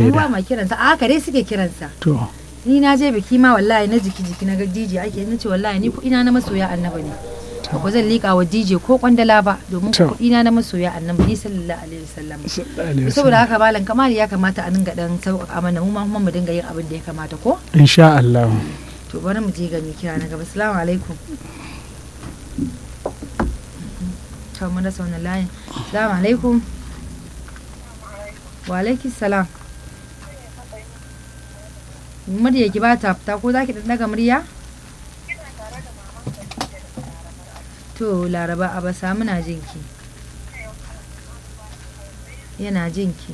ne ba da ma kiransa a haka dai suke kiransa to ni na je biki ma wallahi na jiki jiki na ga DJ ake na ce wallahi ni kuɗina na masoya annaba ne ba ku zan liƙa wa DJ ko kwandala ba domin To. kuɗina na masoya annaba ni sallallahu alaihi wasallam sallallahu alaihi saboda wasallam. haka malam kamar ya kamata a dinga dan sauƙaƙa mana mu ma kuma mu dinga yin abin da ya kamata ko insha Allah to bari mu je ga mai kira na gaba assalamu alaikum to mun rasa wannan layin assalamu alaikum wa alaikum salam murya ki ba ta fita ko zaki dan daga murya to laraba a ba samu na jinki yana jinki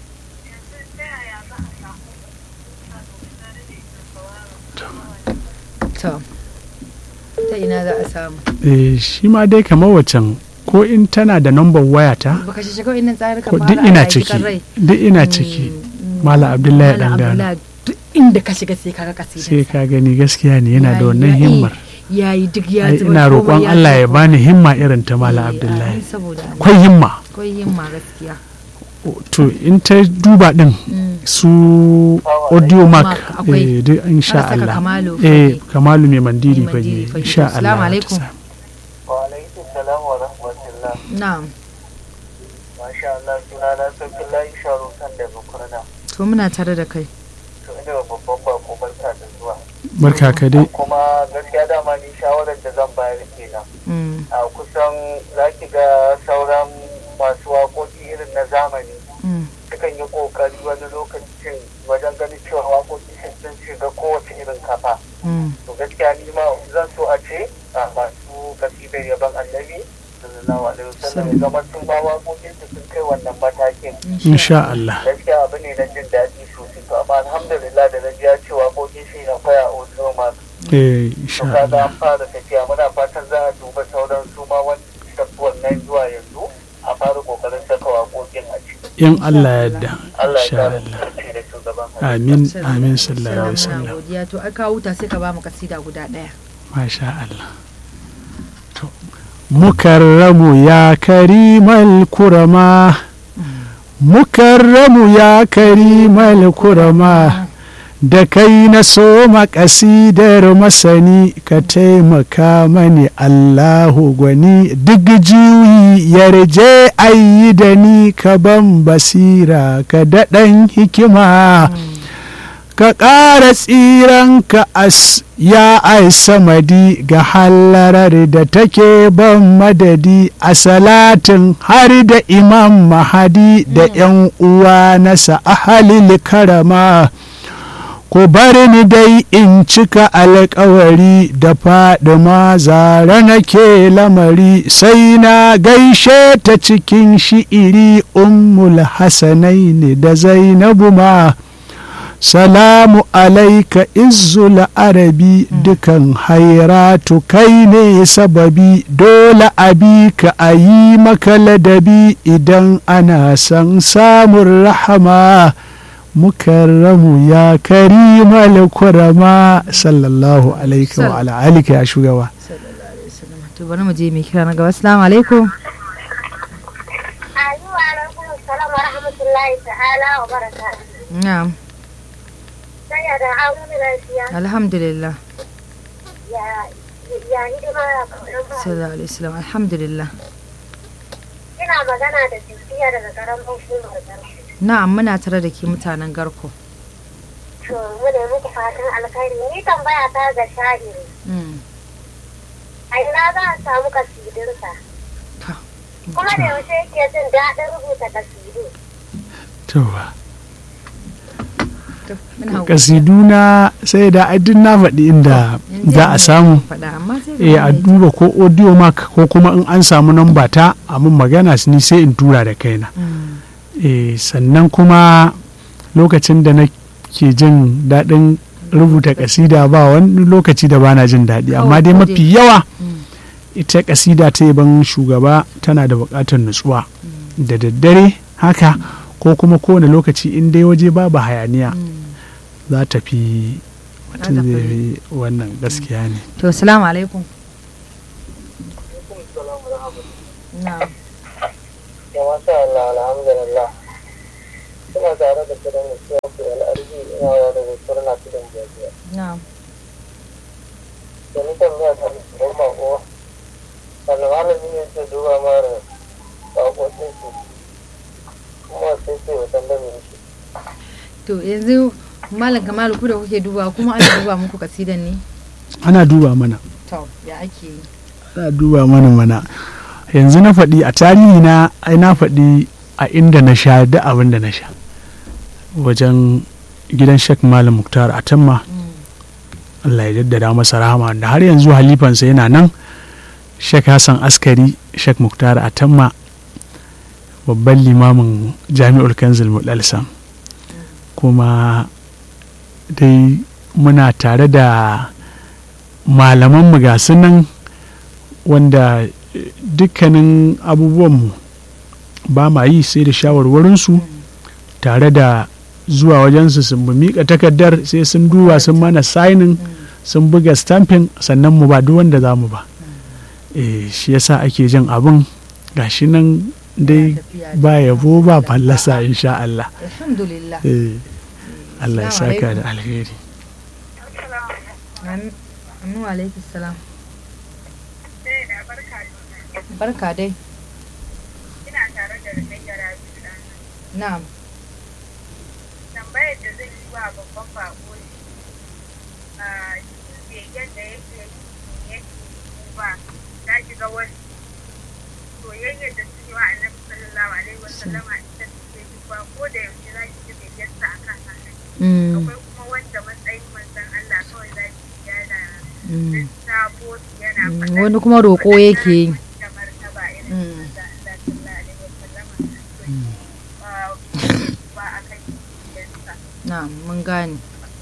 to ta ina za a samu eh shi ma dai kamar wacan ko in tana da number waya ta baka shi shiga innan tsarukan ko duk ina ciki duk ina ciki Malam Abdullahi dan Dano. duk inda ka shiga sai kaga sai kasidan ka gani gaskiya ne yana da wannan himmar yayi duk ya Ai, zuba ina komai roƙon ya Allah ya zuba. bani himma irin ta Malam Eh, Abdullahi ai, saboda Allah. akwai himma akwai himma gaskiya to in ta duba din Mm. su audio mark Mark, akwai. eh, duk insha Har saka Allah Kamalu eh Fage. kamalu mai mandiri Mai mandiri fage fage. insha Assalamu Allah alaikum. ta sa. Wa'alaikun salam wa rahmatullah. na'am Masha Allah suna na sauƙin layi sharo kan daga kurna. to muna tare da kai To ina da babban bako barka da zuwa. barka ka dai Kuma gaskiya dama ni shawarar da zan bayar kenan. Mm, A kusan za ki ga sauran masu waƙoƙi irin na zamani. mm, Sukan yi ƙoƙari wani lokacin wajen ganin cewa waƙoƙi sun shiga kowace irin kafa. mm. To gaskiya ni ma zan so a ce a masu kasidar yaban annabi sallallahu alaihi wasallam ya zama sun ba waƙoƙin su sun kai wannan matakin. insha Allah gaskiya abu ne na jin daɗi sosai to amma alhamdulillah da na ji ya ce waƙoƙin shi na kwaya a wasu ma eh to insha kaga Allah an fara tafiya muna fatan za a duba sauran su ma wani wannan zuwa yanzu a fara ƙoƙarin saka waƙoƙin a ciki in Allah ya yarda Allah ya insha kare Allah sarki da shugaban halittu. amin amin sallallahu alaihi Muna wasallam godiya to ai kawo ta sai ka ba mu kasida guda ɗaya masha Allah to mukarramu ya karimal kurama mukarramu ya karimal kurama da kai na so kasidar masani ka taimaka mani Allahu gwani duk juyi yarje ayi da ni ka ban basira ka daɗan hikima ka ƙara tsiranka as ya ai samadi ga hallarar da take ban madadi a salatin har da imam mahadi da 'yan uwa nasa ahalil karama ku bar ni dai in cika alkawari da fadima zara nake lamari sai na gaishe ta cikin shi'iri ummul hasanaini da zainabu ma salamu alaika izzul arabi dukan hairatu kai ne sababi dole abi ka a yi maka ladabi idan ana son samun rahama mukarramu ya karimal kurama sallallahu alaika wa ala alika ya shugaba to bari mu je mai kira na gaba assalamu alaikum Ayi wa alaikum salam wa rahmatullahi ta'ala wa barakatuh. na'am Sai ya da aure lafiya alhamdulillah ya ya hidima ya kauran ba. sallallahu alaihi wasallam alhamdulillah Ina magana da tafiya daga karamin hukumar garki. na'am muna tare da ke mutanen garko To mu ne muku fatan alkhairi ni tambaya ta ga sha'iri. Mm, A ina za a samu kasidinsa? ta, Kuma da yaushe yake jin daɗin rubuta kasidu. to to, muna godiya. kasiduna sai da adin na faɗi inda Yanzu za a yanzu samu faɗa amma sai eh a ka gane. duba ko audio mark ko kuma in an samu namba ta a mun magana ni sai in tura da kaina Mm, eh sannan kuma lokacin da nake jin daɗin rubuta kasida ba wani lokaci da bana jin daɗi amma dai Kawai ko mafi yawa mm, ita kasida ta yaban shugaba tana da buƙatar nutsuwa da daddare haka ko kuma kowane lokaci in dai waje babu hayaniya mm. za ta fi mutum Za ta zai fi. fi wannan gaskiya ne to assalamu alaikum na'am Ya masha Allah alhamdulillah. Suna tare da kiran to yanzu malam kamalu ku da kuke duba kuma ana duba muku kasidan ne ana duba mana to ya ake yi ana duba mana mana yanzu na faɗi a tarihi na ai na faɗi a inda na sha da abin da na sha wajen gidan shek malam muktar a tamma Allah ya jaddada masa rahama da har yanzu halifansa yana nan shek hassan askari shek muktar a tamma babban limamin jami'ul kanzil muɗalsam kuma dai muna tare da malaman ga nan wanda dukkanin abubuwanmu ba ma yi sai da shawarwarinsu tare da zuwa wajensu sun mu miƙa takardar sai sun duba sun mana signing sun buga stamping sannan mu ba duk wanda za mu ba eh shi yasa ake jin abin gashi nan dai ba yabo ba fallasa insha Allah alhamdulillah eh Allah ya Assalamu saka alaikum. da alheri Anu alaikum salam. Barka dai. Ina tare da Rukayya Rabi ɗan Na'am. tambayar da zai yi wa babban bako ne a begen da yake yi yake ba za ki ga wasu soyayyar da suke wa annabi sallallahu alaihi wasallam a ita suke yi ba ko da yaushe za ki ji begensa a kan haka Mm, akwai kuma wanda matsayin manzon Allah kawai za ki ji yana mm, lissafo su yana mm, faɗa Wani kuma roƙo yake yi. da martaba irin Mm. manzon Allah sallallahu alaihi wasallam to shi ba ba a kan begensa Na'am, mun gane.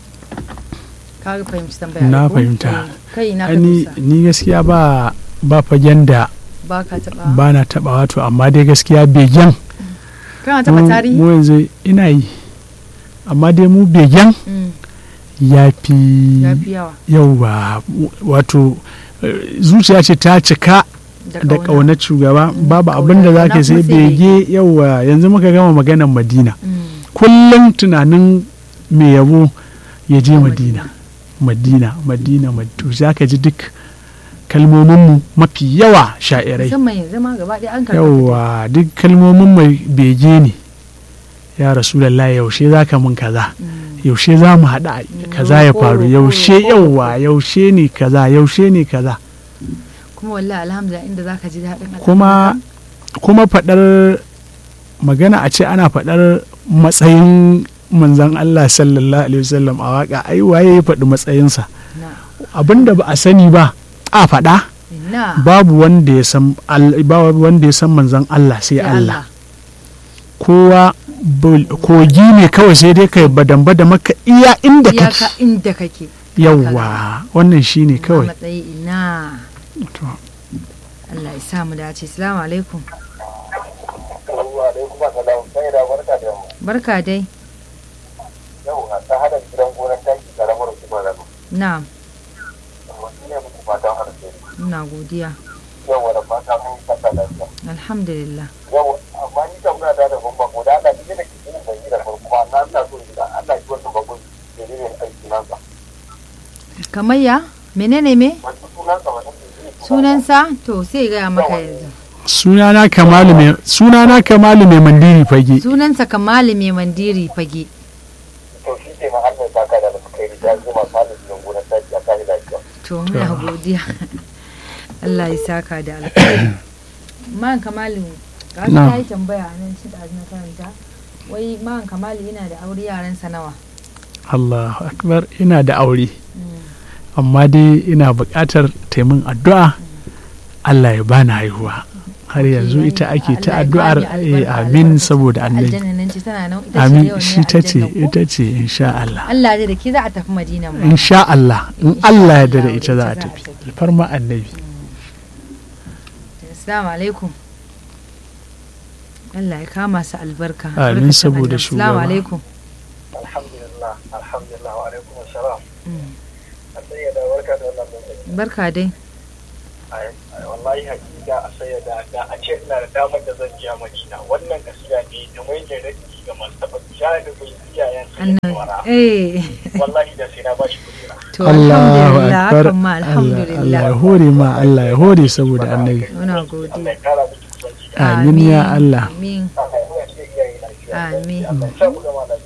Ka fahimci tambaya Na ko? fahimta. Eh, Kai na ka ni dusa. ni gaskiya ba ba fagen da Ba ka taɓa. ba na taɓa wato amma dai gaskiya begen Kana taɓa mu tarihi? mu yanzu ina yi amma dai mu begen Mm, ya fi Ya fi yawa. yauwa wato eh, zuciya ce ta cika da ƙaunar shugaba babu ƙauna, abin da za ƙauna ka sai kuma sai bege yauwa yanzu muka gama maganar madina Mm, kullum tunanin mai yabo ya je Ya madina madina madina madina to za ka ji duk kalmominmu mafi yawa sha'irai Musamman yanzu ma gaba ɗaya an karɓa. yauwa duk kalmomin mai bege ne ya rasulallah yaushe za ka mun kaza Mm, yaushe za mu haɗa kaza ya roƙo, faru roƙo, yaushe roƙo, yauwa yaushe ne kaza yaushe ne kaza Kuma wallahi alhamdulillah inda za ka ji daɗin kuma kuma faɗar magana a ce ana faɗar matsayin manzan Allah sallallahu alaihi wasallam a waka ai waye ya faɗi matsayinsa Na. abinda ba a sani ba a faɗa Ina. babu wanda ya san al- babu wanda ya san manzan Allah sai Sai Allah kowa bul- kogi ne kawai sai dai kai badan bada maka iya inda Iyaka kake inda kake. yawwa wannan shine Amma kawai matsayi ina. To, Allah ya sa mu dace. Assalamu alaikum. Wa alaikum assalam. Sai da barka da mu. Barka dai. Yau a ta hada gidan gonar taki karamar hukumar Rano. Na'am. Wasu ne muku fatan alheri. Ina godiya. Yau da fata mun yi kasa lafiya. Alhamdulillah. Yau amma ni tambaya ta da bamba ko da Allah ne da ke cikin ban yi da farko ba na ina so in ga Allah ya wannan babban da ne aiki nan sa. Kamar ya? Menene me? Wani sunan sa wani ne Sunansa? To sai gaya maka yanzu. sunana kamalu mai sunana kamalu mai mandiri fage Sunansa Kamalu mai mandiri fage. To shi ke ma Allah ya saka da alkhairi da zuma salin gidan gonar taki a kai lafiya. To muna godiya. Allah ya saka da alkhairi. Man Kamalu ga shi Na'am. ta yi tambaya a nan shi da na karanta. Wai man Kamalu yana da aure yaransa nawa? Allahu akbar ina da aure Mm. amma dai ina buƙatar taimin addu'a Allah ya bani haihuwa har yanzu ita ake ta Allah ya addu'ar bani eh, albarka, amin albarkacin saboda annabi Aljanna nan ce tana nan ita ce amin yawan shi ne ta ce aljanna ko? ita ce insha Allah Allah da ke za a tafi Madina mu. insha Allah in Insha Allah ya Allah, da da ita za a ita za a tafi tafi. farma annabi Assalamu alaikum. Allah ya kama su albarka. Amin, albarkacin saboda annabi. Assalamu shugaba. alaikum. Alhamdulillah, alhamdulillah wa alaikum assalam. Mm. A tsaye da barka da wannan lokaci. Barka dai. Ai, ai, wallahi hakika a saya da da a ce ina da damar da zan je Madina. Wannan gaskiya ne da mai da raki ga masu taɓa bai iyayen su da Annan. wara. Eh. Wallahi da sai na bashi kuɗi na. To Allahu alhamdulillah akbar hakan ma Allah Allah alhamdulillah. ya hore ma Allah ya hore saboda annabi Muna Allah godiya. ya kara miki kusanci. amin ya Allah Amin. Allah ya ce iyaye lafiya. Amin. Allah ya sa mu gama lafiya.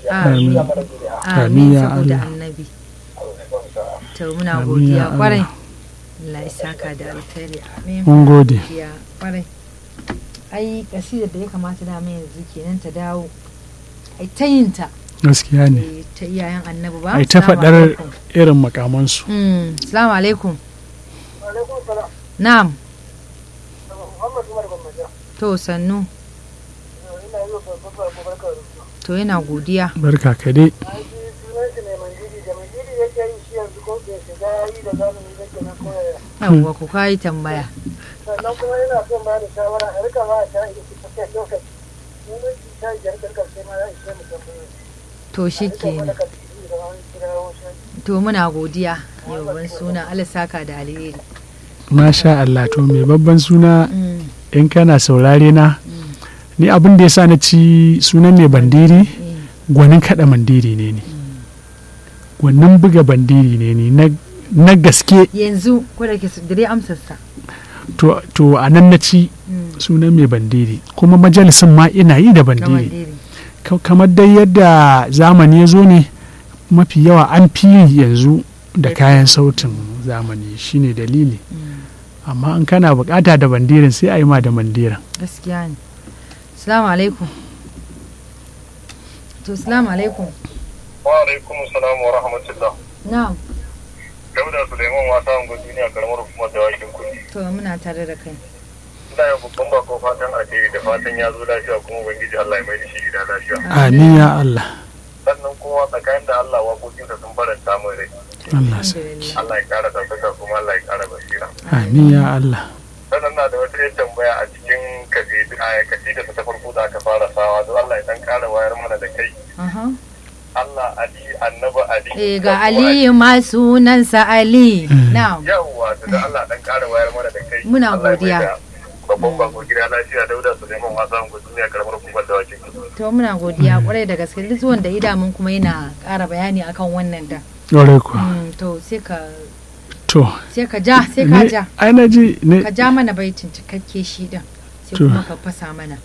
lafiya Amin. ya mana zuri'a Amin amin ya saboda Allah. annabi Allah ya ba mu sa'a. to muna Amin godiya ya Allah. kwarai Allah ya saka da alkhairi amin mun gode godiya kwarai ai kasidar da ya kamata da mai yanzu kenan ta dawo ai ta yin ta gaskiya ne eh, ta iyayen annabi ba ai ta Assalamu faɗar alaikum. irin makamansu Mm, assalamu alaikum alaikum salam na'am Muhammad Umar Gwamnati to sannu ina yi wa babban barka da ruwa to yana godiya barka ka dai an ji sunan shi ne mandiri da mandiri yake yi shi yanzu ko bai shiga yi da zamani da ke na koyaya yawwa ku kayi tambaya sannan kuma yana son ba da shawara a rika ba ta yi su tafiya lokaci sunan shi ta yi jarkar karshe ma ya ishe mu tambaye to shi rika mana kenan ka tafi da wani kirawo shi to muna godiya yawan suna Allah saka da alheri masha Allah to mai babban suna Mm, in kana saurare na mm, ni abin da ya sa na ci sunan mai bandiri eh, gwanin kada bandiri ne ni gwanin buga bandiri ne ni na- na gaske yanzu ko da ke su dare amsarsa to, to a nan na ci Mm, sunan mai bandiri kuma majalisin ma ina yi da na bandiri mandiri. Ka- kamar dai yadda zamani ya zo ne mafi yawa an fi yi yanzu da kayan sautin zamani shine dalili Mm, amma in kana bukata da bandirin sai a yi ma da bandirin gaskiya ne assalamu alaikum to assalamu alaikum wa alaikum salam wa rahmatullah na'am dauda suleiman wasa ungo duniya karamar hukumar da wakin kudi to muna tare da kai ina yin babban bako fatan alheri da fatan ya zo lafiya kuma ubangiji Allah ya mai da shi gida lafiya amin ya Allah sannan kuma tsakanin da Allah waƙoƙinsa sun faranta min rai Allah sa alhamdulillah Allah ya ƙara ɗaukaka kuma Allah ya ƙara basira amin ya Allah sannan na da wata yin tambaya a cikin kasidi a kasida ta farko da aka fara sawa don Allah ya dan ƙara wayar mana da kai Aha. Allah Ali annabi Ali eh ga aliyu ma sunansa ali na'am yawwa to da Allah dan ƙara wayar mana da kai Muna Allah ya godiya. maida babban bako gida lafiya dauda Suleiman Hassan duniya karamar hukumar da wakin to muna godiya kwarai da gaske duk wanda idamun kuma yana ƙara bayani akan wannan da ƙwarai kuwa Mm, to sai ka to sai ka ja sai ka ne ja ai na ji ne ka ja mana baitin cikakke shi din sai To. kuma ka fasa mana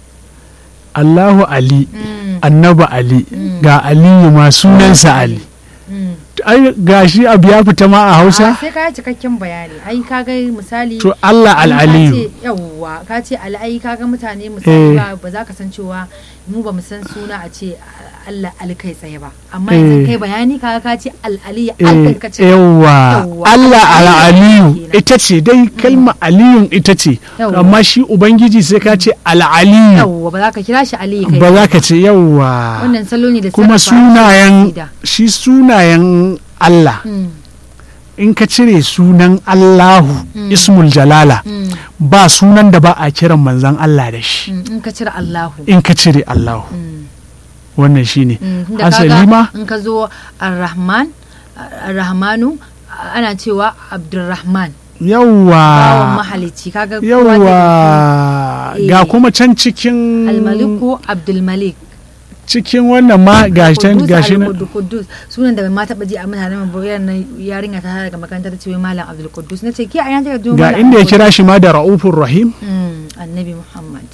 Allahu Ali Mm, annabi Ali Mm. ga Aliyu ma sunansa Ali mm. ai gashi abu ya fita ma a Ah, Hausa sai ka yi cikakken bayani ai ka ga misali to Allah in ka al-Aliyu ce- yawwa ka ce al'ai ka ga mutane misali Eh. ba ba za ka san cewa mu ba mu san suna a ce Allah alkai tsaye ba amma yanzu Eh. kai bayani ka ka ce al'ali eh alkai ka ce yawa Yawwa. Allah al-Aliyu Kenan. ita ce dai kalma Aliyun ita ce Yawwa. amma shi ubangiji sai ka ce al-Aliyu yawwa ba za ka kira shi ali kai ba za ka ce yawa wannan salo ne da kuma sarrafa harshen sunayen kasida. shi sunayen Allah Mm, in ka cire sunan Allahu Mm. ismul jalala mm, ba sunan da ba a kiran manzan Allah da shi mm, in ka cire Allahu in ka cire Allahu Mm, wannan shine mm, tunda asali kaga ma in ka zo ar-rahman ar-rahmanu ana cewa abdurrahman bawan yawwa mahalicci kaga kowa da yawwa Eh. ga kuma can cikin almaliku abdulmalik cikin wannan ma gashi Kudus gashi nan Al-Qudus sunan da ma taba ji a mutanen mu bayan nan yarinya ta daga makaranta ta ce wai malam Abdul Qudus nace ki a yana ta ga inda ya kira shi ma da ra'ufur rahim mm, annabi Muhammad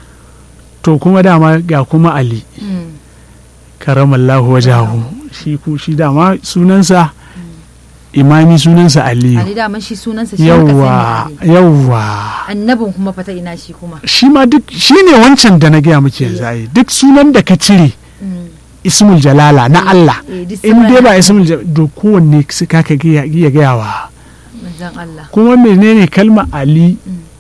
to kuma dama ga kuma Ali mm, karamallahu wajahu shi ku shi dama sunansa imami sunansa Ali Aliyu da man shi sunansa shi muka yawwa sani Ali yawwa annabin kuma fata ina shi kuma shi ma duk shi ne wancan da na gaya muke yanzu ai duk sunan da ka cire mm, ismul jalala na Allah eh, duk in dai sauran ba ismul jalala to kowanne su kaka iya gayawa manzon Allah kuma menene kalma ali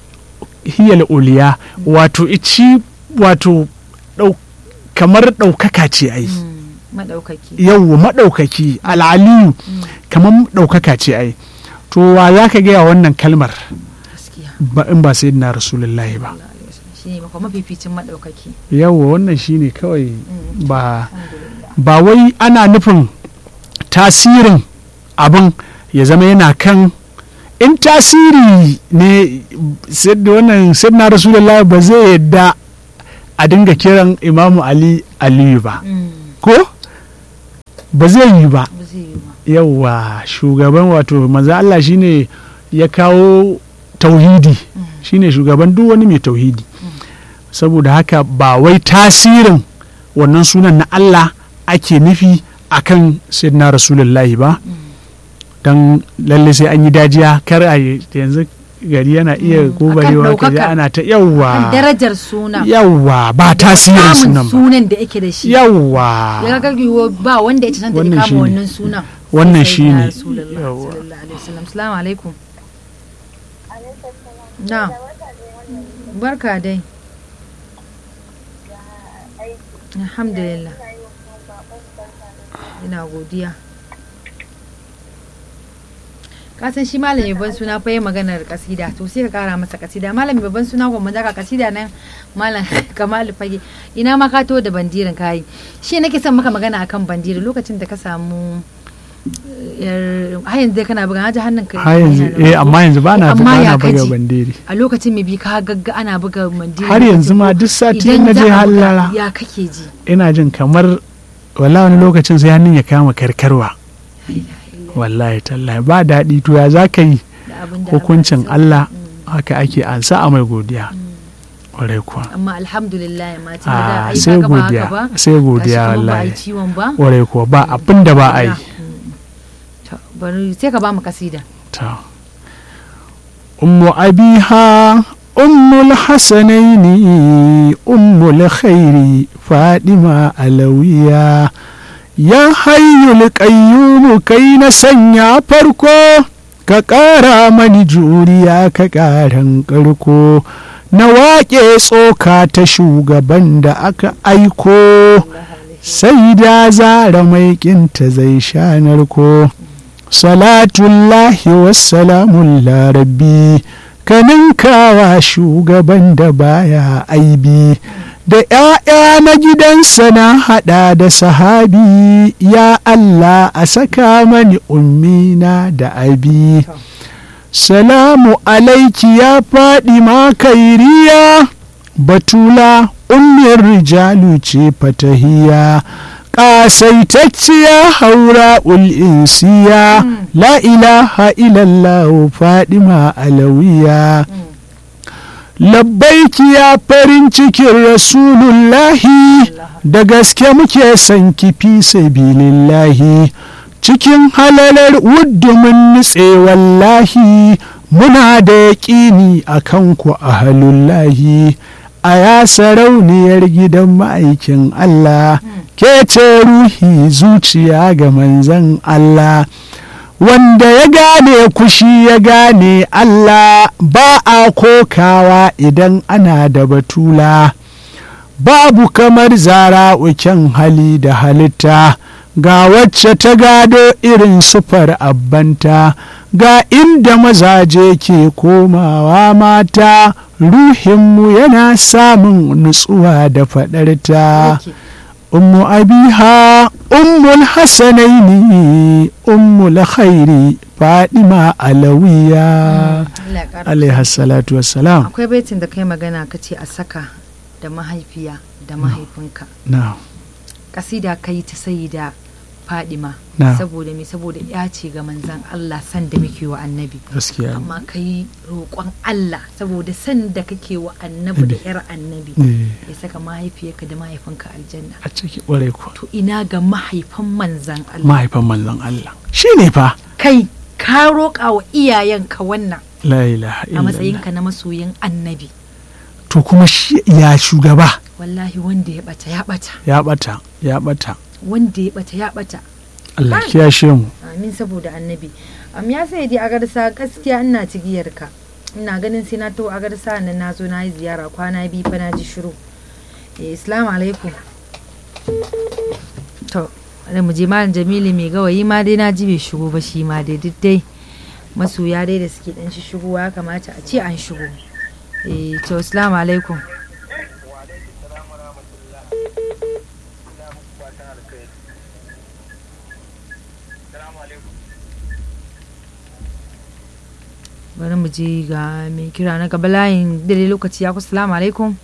hiyal uliya wato ici wato ɗau- kamar ɗaukaka ce ai mm, madaukaki yawwa maɗaukaki al'aliyu kamar ɗaukaka ce ai to wa za ka gaya wannan kalmar gaskiya ba in ba sai na rasulullahi ba Allah alaihi wasallam shine maka mafificin madaukaki yawwa wannan shine kawai Mm, ba alhamdulillah ba wai ana nufin tasirin abin ya zama yana kan in tasiri ne sai da wannan na rasulullah ba zai yadda a dinga kiran imamu ali aliyu ba mm, ko ba zai yi ba ba zai yi ba yauwa shugaban wato maza Allah shine ya kawo tauhidi shine shugaban duk wani mai tauhidi saboda haka ba wai tasirin wannan sunan na Allah ake nufi akan sayyidina rasulullahi ba don lalle sai an yi dajiya kar a yi yanzu gari yana iya Mm, gobarewa akan ka ji ɗaukakar. ana ta kan yawwa darajar suna yawwa ba tasirin Samun sunan ba sunan da yake da shi yawwa ya ga yiwu ba wanda ya cancanta Wannan ya shine. kama wannan sunan Wannan Sai shine. sayyidina Rasulullah Yawwa. sallallahu alaihi wasallam assalamu alaikum na barka dai alhamdulillah ina godiya kasan shi malami babban suna fa yi maganar kasida to sai ka kara masa kasida malami babban suna kuma daga kasida nan malam kamal fage ina ma ka to da bandirin kayi shi nake son maka magana akan bandiri lokacin da ka samu eh, yar har yanzu dai kana buga na ji hannun ka har yanzu yana eh rawa. amma yanzu ba na Amma ba ya na buga kaji? bandiri a lokacin mai bi ka gagga ana buga bandiri har yanzu ma duk sati idan na za je a buga, hallara ya kake ji ina jin kamar wala wani lokacin sai hannun ya kama karkarwa wallahi tallahi ba daɗi to ya za ka yi da abin da hukuncin Allah ya Allah sa. haka ake ansa a mai godiya ƙwarai kuwa amma alhamdulillah ma tun da a ai sai kaga ba haka godiya ba sai godiya gashi kuma ba a yi wallahi ciwon ba ƙwarai kuwa ba abin da ba a yi To, bari sai ka ba mu kasida ta ummu abiha ummul hasanaini ummul khairi fadima alawiya ya hayyul qayyum kai na sanya farko ka ƙara mani juriya ka ƙaran ƙarko na waƙe tsoka ta shugaban da aka aiko sai da zara mai ƙinta zai sha narko salatullahi wassalamun larabbi kaninkawa shugaban da baya aibi da ‘ya'ya na gidansa na haɗa da sahabi ya Allah a saka mani ummina da abi salamu alaiki ya faɗi makairiya batula ummin rijalu ce fatahiya ƙasaitacciya haura ul'insiya la ilaha illallah fadima alawiya labbaiki ya farin cikin rasulullahi da gaske muke son kifi sabilillahi cikin halalar wuddumin nutse wallahi muna da yaƙini a kanku a halullahi a ya sarauniyar gidan ma'aikin Allah ke ce ruhi zuciya ga manzan Allah wanda ya gane kushi ya gane Allah ba a kokawa idan ana da batula babu kamar zara uken hali da halitta ga wacce ta gado irin sufar abbanta ga inda mazaje ke komawa mata ruhinmu yana samun nutsuwa da faɗarta ummu abiha ummul hasanaini ummul khairi fadima alawiya alaihi salatu wassalam akwai baitin da kai magana ka ce a saka da mahaifiya da mahaifinka na kasida kai ta sayi da fadima Na. saboda me saboda ya ce ga manzan Allah san da muke wa annabi gaskiya amma kai roƙon Allah saboda san da kake wa annabi da yar annabi Eh, ya saka mahaifiyarka da mahaifinka aljanna a ciki ƙwarai kuwa to ina ga mahaifan manzan Allah mahaifan manzon Allah shi ne fa kai ka roƙa wa iyayenka wannan la ilaha a illallah matsayinka na masoyin annabi to kuma shi ya shugaba wallahi wanda ya bata ya bata ya bata ya bata wanda ya bata ya bata Allah Kai. kiyashe mu amin saboda annabi am ya sai dai agarsa gaskiya ina cigiyar ka ina ganin sai na to agarsa nan na zo na yi ziyara kwana biyu fa na ji shiru eh assalamu alaikum to bari mu je malam jamilu mai gawayi ma dai na ji bai shigo ba shi ma dai duk dai masoya dai da suke dan shi shigowa ya kamata a ce an shigo eh to assalamu alaikum bari mu je ga mai kira na gaba layin dare lokaci ya kusa salamu alaikum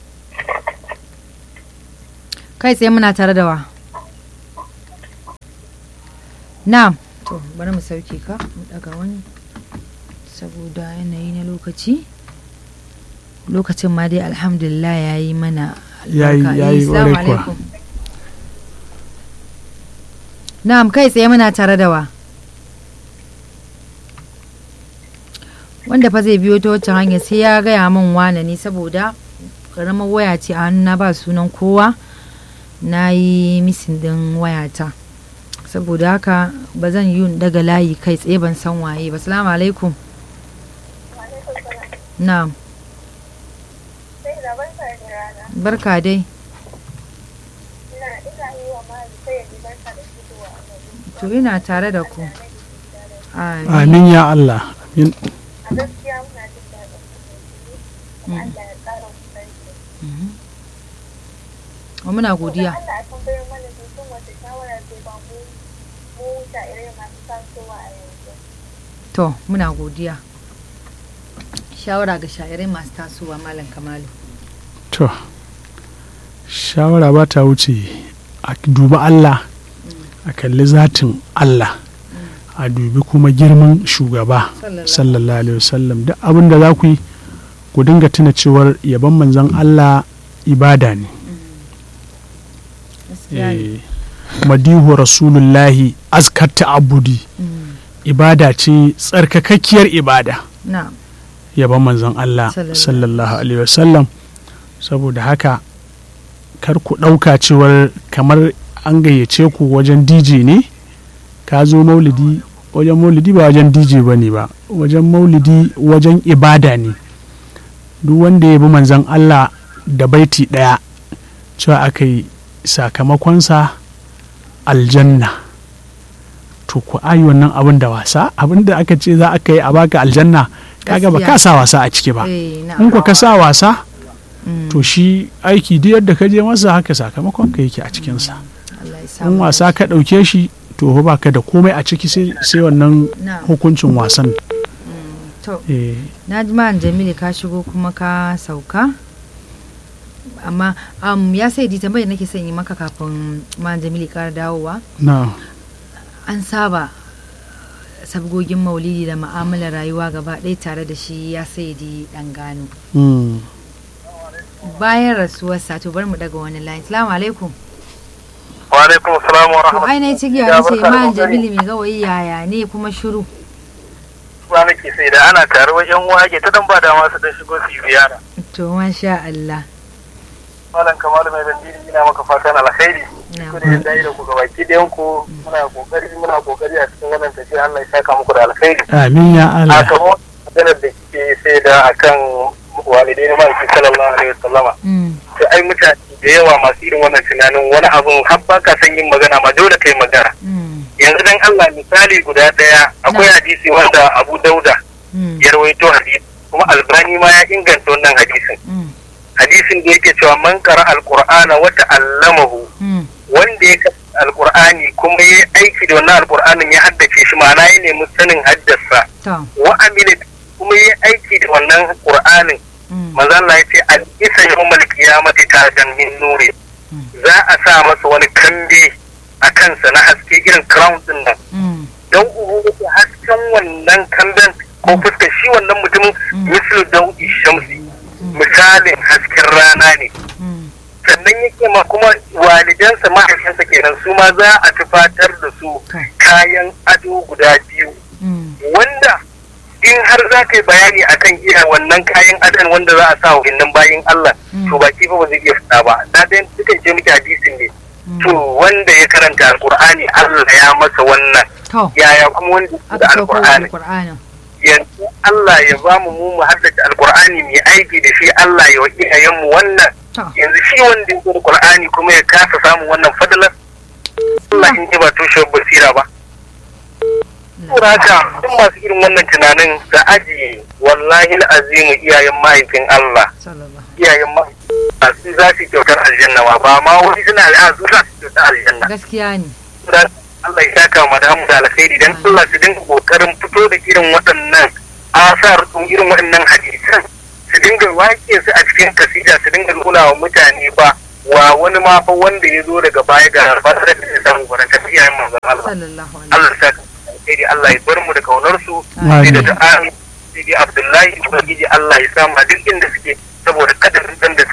kai tsaye muna tare da wa na to bari mu sauke ka mu daga wani saboda yanayi na lokaci lokacin ma dai alhamdulillah ya yi mana Yayi- albarka. yayi Eh, salamu ƙwarai kuwa. alaikum na'am kai tsaye muna tare da wa wanda fa zai biyo ta wacce hanya sai ya gaya min wane ne saboda karamar waya ce a hannuna ba sunan kowa na yi misin din wayata saboda haka ba zan yi daga layi kai tsaye ban san waye ba salamu alaikum na'am sai da barka da rana barka dai ina ina yi wa mali sai ya ji barka da fitowa a gari to ina tare da ku Amin. amin ya Allah amin a gaskiya muna jin daɗin kuma Allah ya ƙara kusanci Mhm. Wa muna godiya Allah a tambayar mana mutum wata shawara ce ba mu mu irin masu tasowa a yanzu to muna godiya shawara ga sha'irai masu tasowa malam kamalu to shawara ba ta wuce a dubi Allah a kalli zatin Allah a dubi kuma girman shugaba sallallahu alaihi wasallam duk abin da za ku yi ku dinga tuna cewar yaban manzon Allah ibada ne Gaskiya ne. Eh, madihu rasulullahi azkar abudi Mm. ibada ce tsarkakakkiyar ibada na'am yaban manzon Allah Sallallahu sallallahu alaihi wasallam saboda haka kar ku ɗauka cewar kamar an gayyace ku wajen DJ ne ka zo maulidi wajen maulidi ba wajen DJ ba ne ba wajen maulidi wajen ibada ne duk wanda ya bi manzon Allah da baiti ɗaya cewa aka yi sakamakonsa aljanna to ku ayi wannan abin da wasa abin da aka ce za aka yi a baka aljanna kaga ba ka sa wasa a ciki ba eh in na'am ku ka sa wasa Mm. to shi aiki duk yadda ka je masa haka sakamakon ka yake a cikinsa Allah ya sa in mu wasa ka ɗauke shi to ba ka da komai a ciki sai sai wannan na'am hukuncin wasan to eh, na ji ma'an jamilu ka shigo kuma ka sauka amma um, ya sai di tambayar nake son yi maka kafin ma'an jamilu ya kara dawowa na an saba sabgogin maulidi da ma'amalar rayuwa gaba ɗaya tare da shi ya sai di ɗan gano mm, bayan rasuwarsa to bar mu daga wani line salamu alaikum wa alaikum salam wa to rahmatullahi ai na ci giya na ce ma'an jamilu mai gawayi yaya ne kuma shiru wa nake sai da ana tare wajen wage ta dan ba da masu dan shigo su yi ziyara to masha Allah malam kamalu mai bandiri ina maka fatan alkhairi na ku da yadda da ku gabaki ɗayan ku muna kokari muna kokari a cikin wannan tafiya Allah ya saka muku da alkhairi amin ya a Allah kamar maganar da kike sai da akan walidai na ma'aiki sallallahu alaihi wasallama Mm, to ai mutane da yawa masu irin wannan tunanin wani abun har ba ka san yin magana ma dole kai magana mm, yanzu dan Allah misali guda daya akwai Na. hadisi wanda Abu Dauda mm, ya rawaito hadisi kuma Albani ma ya inganta wannan hadisin mm, hadisin da yake cewa man qara alqur'ana wa ta'allamahu mm, wanda ya karanta alqur'ani kuma ya aiki da wannan alqur'anin ya haddace shi ma'ana ya nemi sanin haddasa to wa amila kuma ya aiki da wannan qur'anin mm, manzo Allah ya ce al isa yawmal qiyamati tajan min nuri Mm. za a sa masa wani kambe a kansa na haske irin crown din nan mm, don uhu hasken wannan kamben ko fuskar shi wannan mutumin Mm. mislu daudi shamsi misalin hasken rana ne mm, sannan yake ma kuma walidansa mahaifinsa kenan su ma za a tufatar da su to, kayan ado guda biyu mm, wanda in har za ka yi bayani akan iya wannan kayan adon wanda za a sa wa innan bayin Allah Mm. to baki fa ba zai iya fita ba na dan dukan je miki hadisin ne mm. to wanda ya karanta alqur'ani Allah ya masa wannan to yaya kuma wanda ya da aka sauko alqur'ani alƙur'anin yanzu Allah ya ba mu mu mu haddace alqur'ani mu yi aiki da shi Allah ya wa iyayen mu wannan to yanzu shi wanda ya da Qur'ani kuma ya kasa samun wannan fadalar Allah in ji ba tushen basira ba Saboda haka duk masu irin wannan tunanin da ajiye wallahi azimu iyayen mahaifin Allah sallallahu iyayen mahaifin su za su kyautar aljanna ba ba ma wani suna da su za su kyautar aljanna gaskiya ne Saboda Allah ya saka mu da mu da alkhairi dan Allah su dinga kokarin fito da irin waɗannan asar ɗin irin waɗannan hadisan su dinga wake su a cikin kasida su dinga nuna wa mutane ba wa wani ma fa wanda ya zo daga baya ga fadar da ya samu gurin tafiya manzon Allah sallallahu alaihi Allah ya saka alkhairi Allah ya bar mu da kaunar su Amin. sai da du'a sai dai Abdullahi ubangiji Allah ya sa ma duk inda suke saboda kadarin dan da suka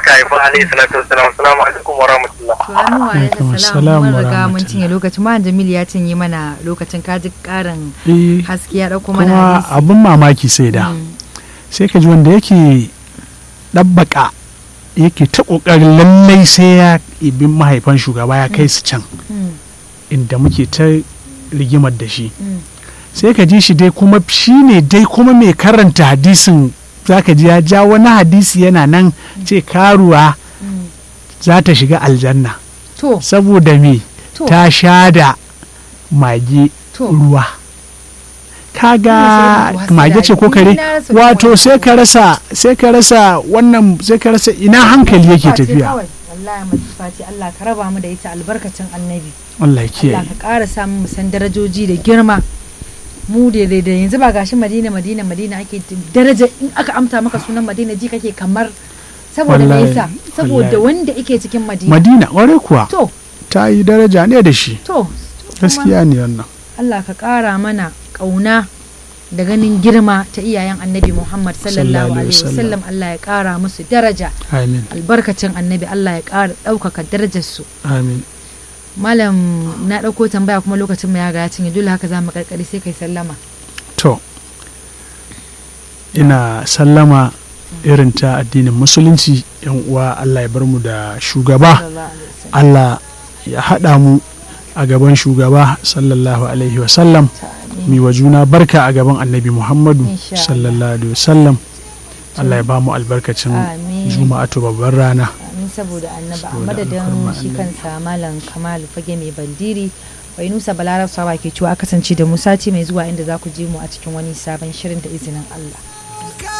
aka haifa alaihi salatu wassalam assalamu alaikum wa rahmatullah to hannu wa Alaikum alaikum assalam salam mun wa riga mun rahmatullah. cinye lokacin ma Jamil ya cinye mana lokacin kaji karin Eh, haske ya dauko mana kuma hadisi abin mamaki sai da Mm, sai ka ji wanda yake ɗabbaka yake ta ƙoƙarin lallai sai ya ibin mahaifan shugaba ya kai su can mm, inda muke ta rigimar da shi mm. sai ka ji shi dai kuma shi ne dai kuma mai karanta hadisin za ka ji ya ja wani hadisi yana nan ce karuwa Mm. za ta shiga aljanna to saboda me to ta sha da mage to ruwa kaga Ina so mage ce ko kare Ni na rasa wato kuma- sai ka rasa sai ka rasa wannan sai ka rasa ina hankali yake Masifa ce tafiya kawai. wallahi masifa ce Allah ka raba mu da ita albarkacin annabi Allah ya Allah kiyaye ka ƙara samun mu san darajoji da girma mu da da da yanzu ba gashi Madina Madina Madina ake daraja in aka amsa maka sunan Madina ji kake kamar saboda me Wallahi, yasa saboda wallahi. wanda yake cikin Madina Madina ƙwarai kuwa to ta yi daraja ne da shi to gaskiya ne wannan Allah ka ƙara mana ƙauna da ganin girma ta iyayen annabi Muhammad sallallahu Sallallahu alaihi alaihi wasallam Allah ya ƙara musu daraja amin albarkacin annabi Allah ya ƙara ɗaukaka darajarsu amin malam na ɗauko tambaya kuma lokacin mu ya ga ya cinye dole haka za mu karkari sai kai sallama to ina sallama irin ta addinin musulunci yan uwa Allah ya bar mu da shugaba sallallahu alaihi wasallam Allah ya haɗa mu a gaban shugaba sallallahu alaihi wasallam Amin. mi wa juna barka a gaban annabi muhammadu Insha Allah. sallallahu alaihi wasallam Allah ya ba mu albarkacin Amin. juma'atu babbar rana amin saboda annaba a Saboda madadin alfarma shi annabi. kansa malam kamal fage mai bandiri bai nusa balarab sawa ke cewa kasance da mu sati mai zuwa inda za ku je mu a cikin wani sabon shirin da izinin allah